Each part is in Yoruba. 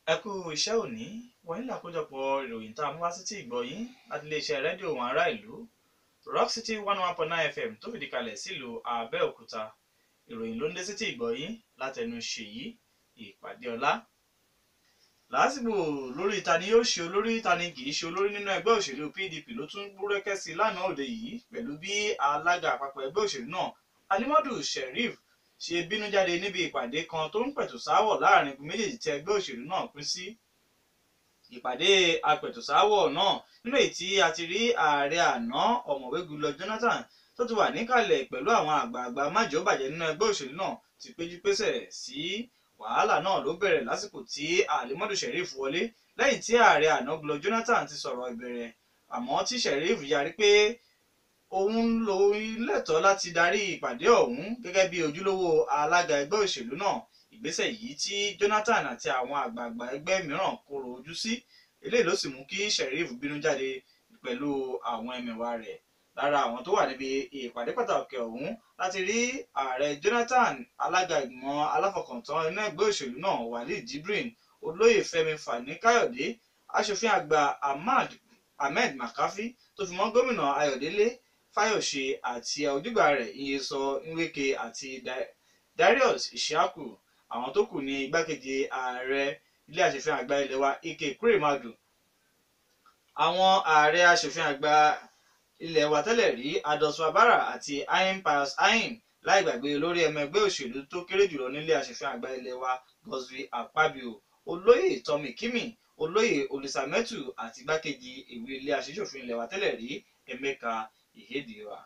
ẹ kú iṣẹ́ òní wọ̀nyí làkójọpọ̀ ìròyìn tá a mú wá sí tí ìgbọ́ yín láti iléeṣẹ́ rédíò wọn ará ìlú rock city one one point nine fm tó fìdí kalẹ̀ sílùú abẹ́òkúta ìròyìn ló ń dé sí tí ìgbọ́ yín látẹnu ṣèyí ìpàdé ọlá làásìgbò lórí ta ni yóò ṣe olórí ta ni kì í ṣe olórí nínú ẹgbẹ́ òṣèlú pdp ló tún búrẹ́kẹ́ sí lánàá òde yìí pẹ̀lú bí alága àpapọ̀ ẹgbẹ́ òṣèlú náà alimadu sheriff ṣe bínú jáde níbi ìpàdé kan tó ń pẹ̀tù sáwọ̀ láàrin igun méjèèjì tí ẹgbẹ́ òṣèlú náà pín sí ìpàdé apẹ̀tùsáwọ̀ náà nínú èyí tí a ti rí ààrẹ àná ọ̀mọ̀wé Goodluck Jonathan tó ti wà níkàlẹ̀ pẹ̀lú àwọn àgbààgbà májòbàjẹ́ nínú ẹgbẹ́ òṣèlú náà ti péjú pésẹ̀ sí wàhálà náà ló bẹ̀rẹ̀ lásìkò tí alimadu sheriff wọlé lẹ́yìn tí ààrẹ àná Goodluck Jonathan ti sọ̀rọ̀ ìbẹ̀rẹ̀ àmọ́ tí sheriff yarí pé òun lo lẹ́tọ̀ọ́ láti darí ìpàdé ọ̀hún gẹ́gẹ́ bí ojúlówó alága ẹgbẹ́ òṣèlú náà ìgbésẹ̀ yìí tí Jonathan àti àwọn àgbààgbà ẹgbẹ́ mìíràn kóró ojú sí eléyìí ló sì mú kí sheriff bínú jáde pẹ̀lú àwọn ẹmẹ̀wà rẹ̀ lára àwọn tó wà níbi ìpàdé pàtàkì ọ̀hún láti rí ààrẹ Jonathan alága ìgbìmọ̀ aláfọkàntán inú ẹgbẹ́ òṣèlú náà Walid Jibrin olóyè Fẹ́mi Fani Káyọ̀dé aṣòfin àgbà Ahmad Ahmed Makafi tó fi mọ́ gómìnà Ayọ̀délé Fáyọ̀ṣe àti ojúgbà rẹ̀ Nyeso Nweke àti Darius Ishaku àwọn tó kù ní igbákejì ààrẹ ilé aṣòfin àgbà ilé wa Ike Kuremadu àwọn ààrẹ aṣòfin àgbà ilé wa tẹ́lẹ̀ rí Ados Wabara àti Ayin Pius Ayin láì gbàgbé olórí ẹmọ ẹgbẹ́ òṣèlú tó kéré jùlọ nílé aṣòfin àgbà ilé wa Godswill Akpabio olóyè Tommy Kimi olóyè Olisametu àti igbákejì ìwé ilé aṣòfin ilé wa tẹ́lẹ̀ rí Emeka Ihedioha.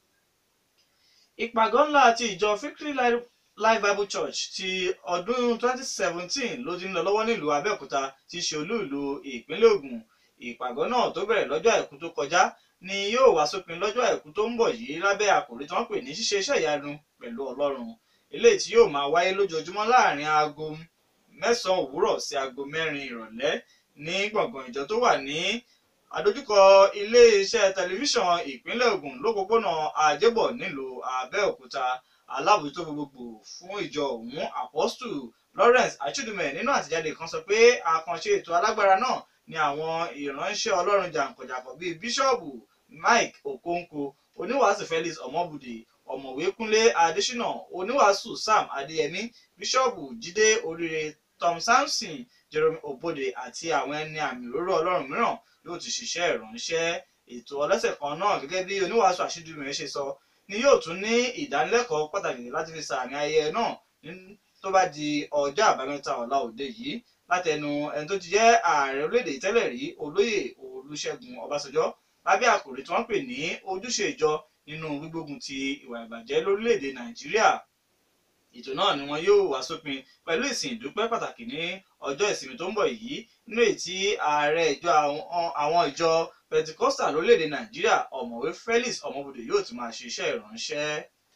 ìpàgọ́ ńlá àti ìjọ Victory Life Bible Church ti ọdún 2017 ló ti ń lọ lọ́wọ́ nílùú Abẹ́òkúta tí í ṣe olú ìlú ìpínlẹ̀ Ògùn ìpàgọ́ náà tó bẹ̀rẹ̀ lọ́jọ́ àìkú tó kọjá ni yóò wá sópin lọ́jọ́ àìkú tó ń bọ̀ yìí lábẹ́ àkòrí tí wọ́n pè ní ṣíṣe iṣẹ́ ìyanu pẹ̀lú Ọlọ́run eléyìí tí yóò máa wáyé lójoojúmọ́ láàrin aago mẹ́sàn-án òwúrọ̀ sí aago mẹ́rin ìrọ̀lẹ́ ní gbọ̀ngàn ìjọ tó wà ní àdójúkọ ilé-iṣẹ́ tẹlifíṣàn ìpínlẹ̀ Ògùn lópòpónà Àjẹbọ̀ nílùú Abẹ́òkúta alábòjútó gbogbogbò fún ìjọ ọ̀hún Apostle Lawrence Achidume nínú àtẹ̀jáde kan sọ pé àkànṣe ètò alágbára náà ni àwọn ìránṣẹ́ Ọlọ́run jàǹkànjàǹkàn bíi bíṣọ́ọ̀bù Mike Okonkwo oníwàásù Felix Ọmọbùdè ọ̀mọ̀wé Kúnlé Adésínà oníwàásù Sam Adéyẹmí bíṣọ́ọ̀bù Jídé Oríire Tom Samson Jerome Obode àti àwọn ẹni àmì òróró Ọlọ́run mìíràn yóò ti ṣiṣẹ́ ìránṣẹ́ ètò ọlọ́sẹ̀ kan náà gẹ́gẹ́ bí oníwàásù Achidume ṣe sọ ni yóò tún ní ìdánilẹ́kọ̀ọ́ pàtàkì láti fi sàmì ayẹyẹ náà tó bá di ọjọ́ àbámẹ́ta ọ̀la òde yìí látẹnu ẹni tó ti jẹ́ ààrẹ orílẹ̀-èdè tẹ́lẹ̀ rí olóyè olúṣẹ́gun ọbásanjọ́ lábẹ́ àkòrí tí wọ́n pè ní ojúṣe ìjọ nínú gbígbógun ti ìwà ìbàjẹ́ lórílẹ̀-èdè nàìjíríà ètò náà ni wọn yóò wá sópin pẹ̀lú ìsìn ìdúpẹ́ pàtàkì ní ọjọ́ ìsinmi tó ń bọ̀ yìí nínú èyí tí ààrẹ ìjọ àwọn ìjọ pentecostal lórílẹ̀‐èdè nàìjíríà ọ̀mọ̀wé felix ọmọbùdè yóò ti máa ṣe iṣẹ́ ìránṣẹ́.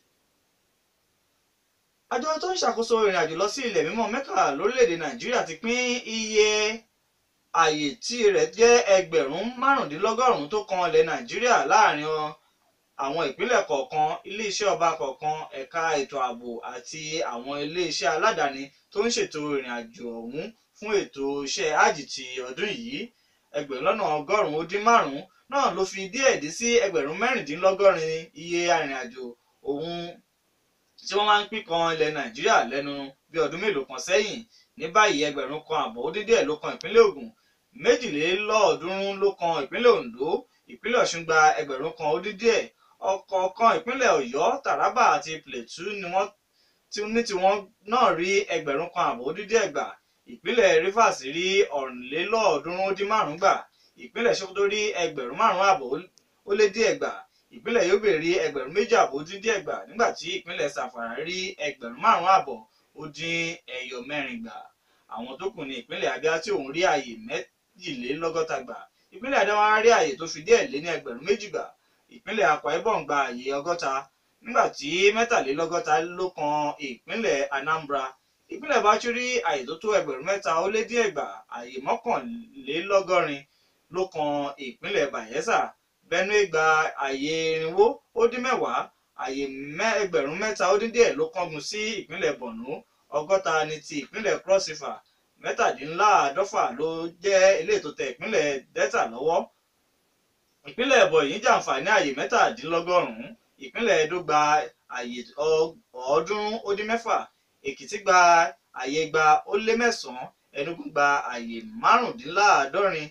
àjọ tó ń ṣàkóso ìrìn àjò lọ sí ilẹ̀ mímọ́ mẹ́kà lórílẹ̀‐èdè nàìjíríà ti pín iye àyè tí rẹ̀ jẹ́ ẹgbẹ̀rún márùndínlọ́gọ́rùn-ún tó kan ilẹ̀ nàìjíríà láàrin àwọn ìpínlẹ̀ kọ̀ọ̀kan iléeṣẹ́ ọba kọ̀ọ̀kan ẹ̀ka ètò ààbò àti àwọn iléeṣẹ́ aládàáni tó ń ṣètò ìrìn àjò ọ̀hún fún ètò iṣẹ́ ájì ti ọdún yìí ẹgbẹ̀rún lọ́nà ọgọ́rùn-ún ó dín márùn-ún náà ló fi díẹ̀ dí sí ẹgbẹ̀rún mẹ́rìndínlọ́gọ́rin iye arìnrìnàjò ohun tí wọ́n máa ń pín kan ilẹ̀ nàìjíríà lẹ́nu bí ọdún mélòó kan sẹ́yìn ní báyìí ẹgbẹ̀rún kan àbọ̀ ó dín díẹ̀ ló kan ìpínlẹ̀ ògùn méjìlélọ́ọ̀ọ́dúnrún ló kan ìpínlẹ̀ oǹdó ìpínlẹ̀ ọ̀ṣun gba ẹgbẹ̀rún kan ó dín díẹ̀ ọ̀kọ̀ọ̀kan ìpínlẹ̀ ọ̀yọ́ taraba àti plateau ni wọ́n ní tiwọn náà rí ẹgbẹ̀rún kan àbọ̀ ó dín díẹ̀ gbà ìpínlẹ̀ rivers rí ọ̀rìnlélọ́ọ̀ọ́dúnrún ó dín márùn-ún gbà ìpínlẹ̀ sokoto rí ẹgbẹ̀rún márùn-ún àbọ̀ ó lé díẹ̀ gbà ìpínlẹ̀ yobe rí ẹgbẹ̀rún méjì àbọ̀ ó dín díẹ̀ gbà nígbà tí ìpínlẹ̀ sàfàrà rí ẹgbẹ̀rún márùn-ún àbọ̀ ó dín ẹyọ mẹ́rin gbà àwọn tó kù ní ìpínlẹ̀ abia tí òun rí àyè méjìlélọ́gọ́ta gbà ìpínlẹ̀ adamawa rí àyè tó fi díẹ̀ lé ní ẹgbẹ̀rún méjì gbà ìpínlẹ̀ akwa ibom gba àyè ọgọ́ta nígbà tí mẹ́tàlélọ́gọ́ta ló kan ìpínlẹ̀ anambra ìpínlẹ̀ bauchi rí àyè tó tó ẹgbẹ̀rún mẹ́ta ó lé díẹ̀ gbà àyè mọ́kànlélọ́gọ́rin ló kan ìpínlẹ̀ bayelsa benue gba àyè irinwó ó dín mẹ́wàá àyè ẹgbẹ̀rún mẹ́ta ó dín díẹ̀ ló kángun sí ìpínlẹ̀ borno ọgọ́ta ní ti ìpínlẹ̀ cross river mẹ́tàdínláàádọ́fà ló jẹ́ ilé tó tẹ ìpínlẹ̀ delta lọ́wọ́ ìpínlẹ̀ ebonyi jàǹfààní ààyè mẹ́tàdínlọ́gọ́rùn-ún ìpínlẹ̀ edo gba ààyè ọ̀ọ́dúnrún ó dín mẹ́fà èkìtì gba ààyè gba ó lé mẹ́sàn-án enugu gba ààyè márùndínláàádọ́rin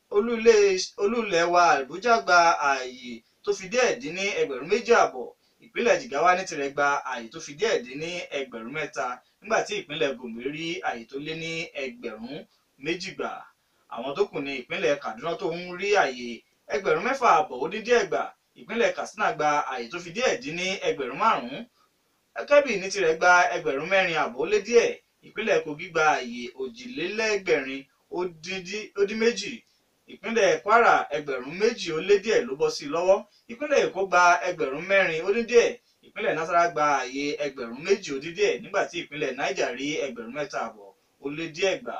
olúlẹ̀ wa àbújá gba ààyè tó fi díẹ̀ dín ní ẹgbẹ̀rún méjì àbọ̀ ìpínlẹ̀ jigawa ní tirẹ̀ gba ààyè tó fi díẹ̀ dín ní ẹgbẹ̀rún mẹ́ta nígbà tí ìpínlẹ̀ gombe rí ààyè tó lé ní ẹgbẹ̀rún méjì gbà àwọn tó kù ní ìpínlẹ̀ kaduna tó ń rí ààyè ẹgbẹ̀rún mẹ́fà àbọ̀ ó dín díẹ̀ gbà ìpínlẹ̀ katsina gba ààyè tó fi díẹ̀ dín ní ẹgbẹ̀rún márùn-ún kẹ́bì ní tirẹ̀ gba ẹgbẹ̀rún mẹ́rin àbọ̀ ó lé díẹ̀ ìpínlẹ̀ kogi gba ààyè òjìlélẹ́gbẹ̀rin ó dín méjì ìpínlẹ̀ kwara ẹgbẹ̀rún méjì ó lé díẹ̀ ló bọ́ sí i lọ́wọ́ ìpínlẹ̀ èkó gba ẹgbẹ̀rún mẹ́rin ó dín díẹ̀ ìpínlẹ̀ nasara gba ààyè ẹgbẹ̀rún méjì ó dín díẹ̀ nígbà tí ìpínlẹ̀ niger rí ẹgbẹ̀rún mẹ́ta àbọ̀ ó lé díẹ̀ gbà.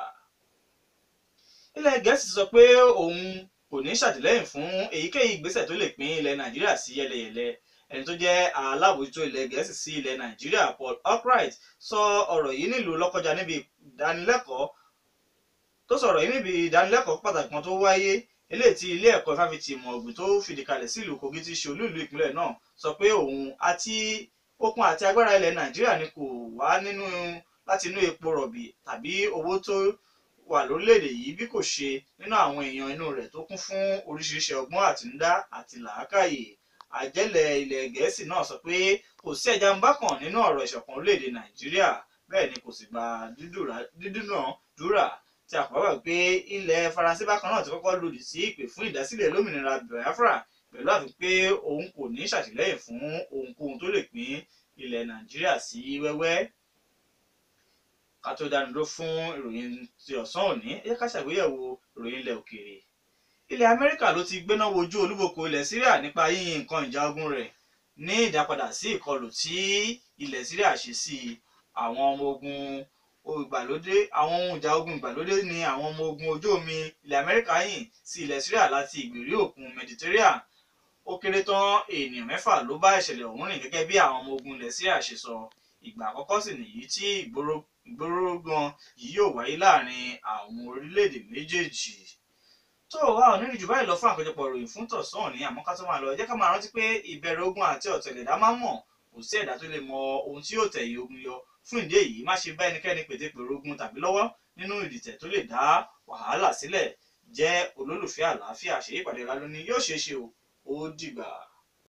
ilẹ̀ gẹ̀ẹ́sì sọ pé òun kò ní ṣàtìlẹ́yìn fún èyíkéyìí ìgbésẹ̀ tó lè pín ilẹ̀ nàìjíríà sí yẹlẹyẹlẹ ẹni tó jẹ́ alábòójútó ilẹ̀ gẹ̀ẹ́sì sí ilẹ̀ nàìjíríà paul albright sọ ọ̀rọ̀ yìí nílùú lọ́kọjá níbi ìdánilẹ́kọ̀ọ́ tó sọ̀rọ̀ yìí níbi ìdánilẹ́kọ̀ọ́ pàtàkì kan tó wáyé eléyìí tí ilé ẹ̀kọ́ fáfitì ìmọ̀ ọ̀gbìn tó fìdí kalẹ̀ sí ìlú kogi tí ṣe olúìlú ìpínlẹ̀ náà sọ pé òun àti okun àti agbára ilẹ̀ nàìjíríà ni kò wá nínú láti inú epo rọ̀bì tàbí owó tó wà lórílẹ̀‐èdè yìí bí kò ṣe nínú àwọn èèyàn inú rẹ̀ tó kún fún oríṣiríṣi ọgbọ́n àtinúdá àti làákàyè àjẹ́lẹ̀ ilẹ̀ gẹ̀ẹ́sì náà sọ pé kò sí ẹja ń bá kàn nínú ọ̀rọ̀ ìṣọ̀kan orílẹ̀‐èdè nàìjíríà bẹ́ẹ̀ ni kò sì gba dídúnàdúrà tí a kọ́ wà pé ilẹ̀ faransé bákan náà ti kọ́kọ́ lòdì sí ìpè fún ìdásílẹ̀ lómìnira biafra pẹ̀lú àfi pé òun kò ní ṣàtìlẹ́yìn fún ohunkóhun tó lè pín ilẹ̀ nàìjíríà sí wẹ́wẹ́ ká tó dánudó fún ìròyìn ti ọ̀sán òní ẹ ká ṣàgbéyẹ̀wò ìròyìn ilẹ̀ òkèèrè ilẹ̀ amẹ́ríkà ló ti gbéná wojú olúboko ilẹ̀ syria nípa yíyin nǹkan ìjà ogun rẹ̀ ní ìdápadà sí ìkọlù tí ilẹ̀ syria ṣe sí àwọn ọmọ ogun ìgbàlódé àwọn ohun ìjà ogun ìgbàlódé ni àwọn ọmọ ogun ojú omi ilẹ̀ amẹ́ríkà yìn sí ilẹ̀ syria láti ìgbèrí òkun mediterranean ó kéré tán ènìyàn mẹ́fà ló bá ìṣẹ̀lẹ̀ ọ̀hún rìn gẹ́gẹ́ bí àwọn ọmọ ogun ilẹ̀ syria ṣe sọ ìgbà àkọ́kọ́ sì nìyí tí ìgbórógan yìí yóò wáyé láàrin àwọn orílẹ̀-èdè méjèèjì tó wà ò nínú jù báyìí lọ fún àkójọpọ̀ ìròyìn fún tọ̀sán òní àmọ́ ká tó máa lọ ẹ jẹ́ ká máa rántí pé ìbẹ̀rẹ̀ ogun àti ọ̀tẹ̀lẹ̀dá máa ń mọ̀ kò sí ẹ̀dá tó lè mọ ohun tí yóò tẹ̀yìn ogun yọ fún ìdí èyí má ṣe bá ẹnikẹ́ni pètèpèrò ogun tàbí lọ́wọ́ nínú ìdìtẹ̀ tó lè dá wàhálà sílẹ̀ jẹ́ olólùfẹ́ àlàáfíà ṣèyí ìpàdé lálóní yóò ṣeé ṣe o ó dìgbà.